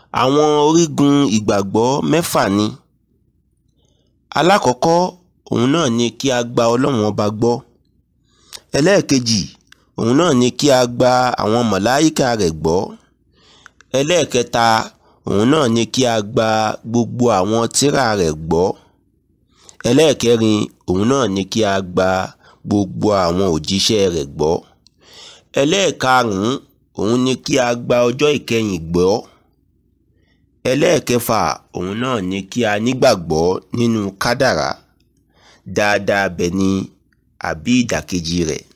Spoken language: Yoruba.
àwọn orígun ìgbàgbọ́ mẹ́fà ni alákọ̀ọ́kọ́ òun náà ni kí a gba ọlọ́run ọba gbọ́ ẹlẹ́ẹ̀kejì òun náà ni kí a gba àwọn màláíkà rẹ̀ gbọ́ ẹlẹ́ẹ̀kẹta òun náà ni kí a gba gbogbo àwọn tírà rẹ̀ gbọ́ ẹlẹ́ẹ̀kẹrin òun náà ni kí a gba gbogbo àwọn òjíṣẹ́ rẹ̀ gbọ́ ẹlẹ́ẹ̀karùn-ún òun ni kí a gba ọjọ́ ìkẹyìn gbọ́ ẹlẹ́ẹ̀kẹfà òun náà ni kí a nígbàgbọ́ nínú kádàrá dáadáa bẹ̀ ni àbí ìdàkejì rẹ̀